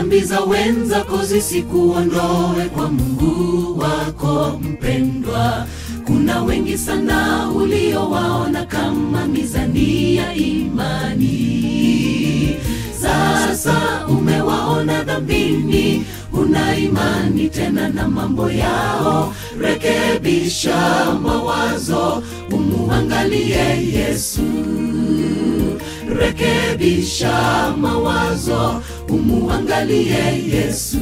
dhambi za wenzako zisikuondoe kwa mungu wako mpendwa kuna wengi sana uliowaona kama mizani ya imani sasa umewaona dhambini una imani tena na mambo yao rekebisha mawazo umuangalie yesu rekebisha mawazo umuangalie yesu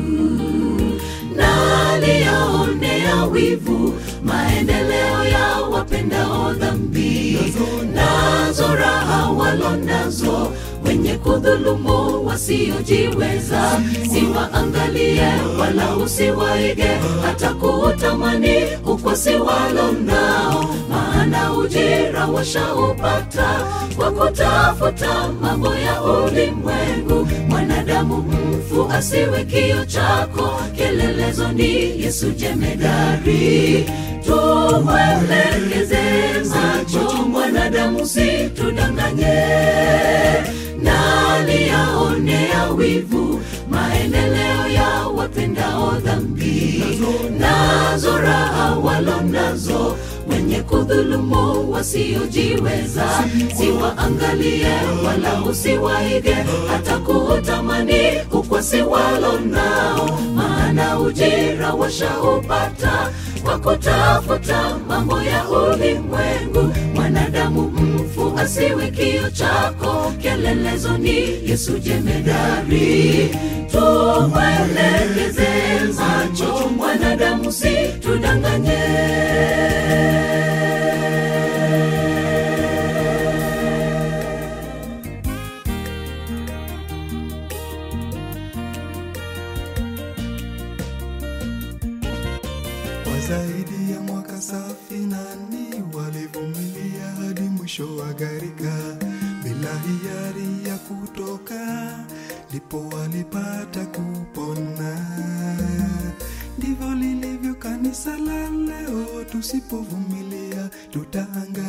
na aliyaonea wivu maendeleo ya wapendao dhambi nazo raha walonazo wenye kudhulumu wasiojiweza siwaangalie wala usiwaige hata kuutamani ukwasi walo nao maana ujira washaupata kwa kutafuta mambo ya ulimwengu mwanadamu mfu asiwe kio chako kielelezo ni yesu jemedari tumwelekeze macho mwanadamu situdanganye nani yaonea wivu maendeleo ya wapendao dhambi nazo raha walo nazo wenye kudhulumu wasiojiweza siwaangalie wala usiwaige hata kuutamani ukwasi walo nao maana ujira washaupata kwa kutafuta mambo ya ulimwengu mwanadamu mfu asiwe kio chako kielelezo ni yesu jemedari tumwelekeze macho mwanadamu situdanganye Kwa zaidi ya mwaka safinani walivumilia hadi mwisho wa gharika bila hiari ya kutoka, ndipo walipata kupona. Ndivyo lilivyo kanisa la leo, tusipovumilia tutaangamia.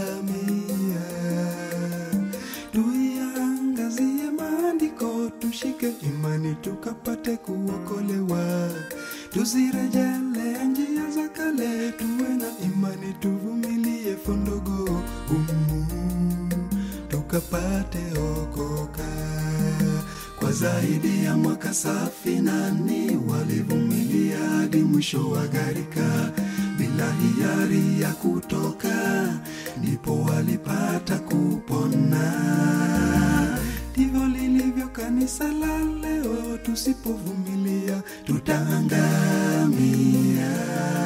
Tuiangazie maandiko, tushike imani tukapate kuokolewa. Tusirejele njia za kale, tuwe na imani, tuvumilie fondogo humu tukapate okoka. Kwa zaidi ya mwaka safi nani walivumilia hadi mwisho wa gharika bila hiari ya kutoka, ndipo walipata kupona. Ndivyo lilivyo kanisa la leo, tusipovumilia tutaangamia.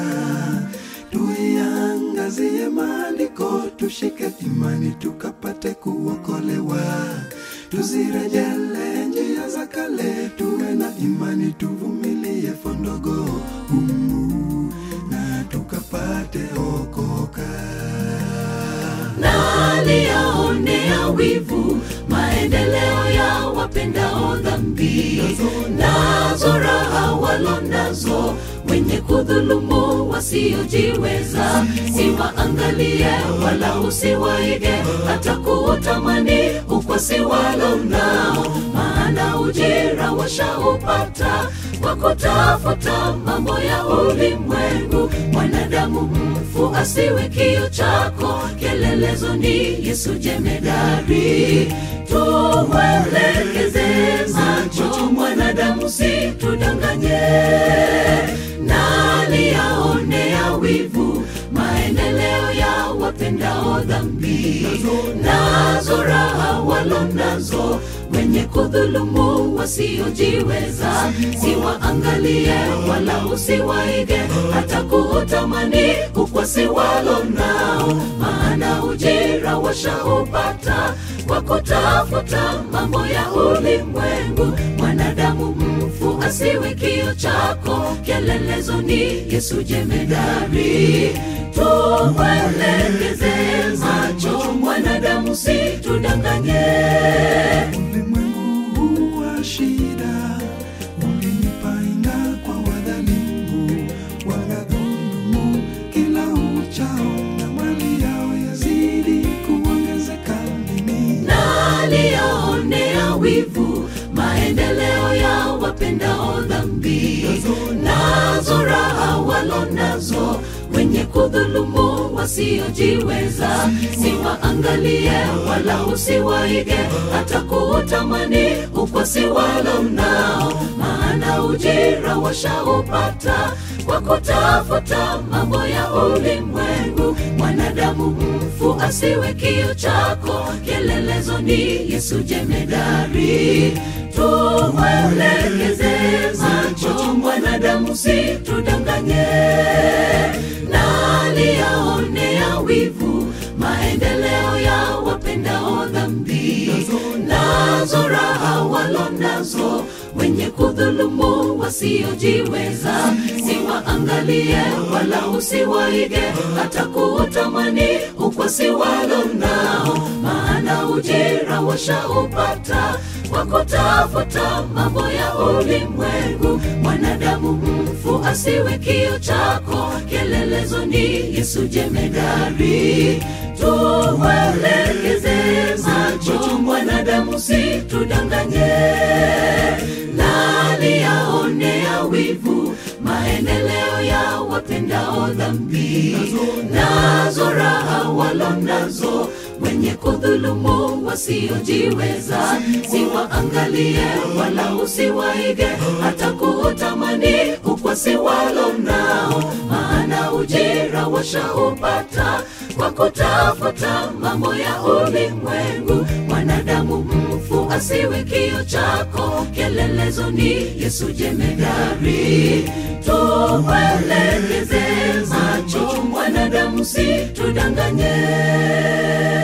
Tuiangazie maandiko, tushike imani, tukapate kuokolewa. Tusirejele njia za kale, tuwe na imani, tuvumilie fondogo humu na tukapate okoka. nani yaonea wivu maendeleo ya wapendao dhambi nazo raha walo nazo wenye kudhulumu wasiojiweza siwaangalie wala usiwaige hata kuutamani ukwasi walo nao maana ujira washaupata kwa kutafuta mambo ya ulimwengu mwanadamu mfu asiwe kio chako kielelezo ni yesu jemedari tumwelekeze macho mwanadamu situdanganye nani yaonea wivu maendeleo ya wapendao dhambi nazo raha walo nazo wenye kudhulumu wasiojiweza siwaangalie wala usiwaige hata kuutamani ukwasi walo nao maana ujira washaupata kwa kutafuta mambo ya ulimwengu mwanadamu mfu asiwe kio chako kielelezo ni yesu jemedari tumwelekeze macho mwanadamu situdanganye Ulimwengu huu wa shida ulinipainga kwa wadhalimu, wanadhulumu kila uchao, na mali yao yazidi kuongezeka. Mimi nani yaonea wivu maendeleo ya kudhulumu wasiojiweza siwaangalie wala usiwaige hata kuutamani ukwasi wala mnao maana ujira washaupata kwa kutafuta mambo ya ulimwengu mwanadamu mfu asiwe kio chako kielelezo ni yesu jemedari tumwelekeze macho mwanadamu situdanganye nali yaonea wivu maendeleo ya wapendao dhambi nazo raha walo nazo wenye kudhulumu wasiojiweza siwaangalie wala usiwaige hata kuutamani ukwasi walo nao maana ujira washaupata kwa kutafuta mambo ya ulimwengu mwanadamu mfu asiwe kio chako kielelezo ni yesu jemedari tumwelekeze macho mwanadamu situdanganye nani yaonea wivu maendeleo ya wapendao dhambi nazo raha walo nazo wenye kudhulumu wasiojiweza siwaangalie wala usiwaige hata kuutamani ukwasi walo nao maana ujira washaupata kwa kutafuta mambo ya ulimwengu mwanadamu mfu asiwe kio chako kielelezo ni yesu jemedari tumwelekeze macho mwanadamu situdanganye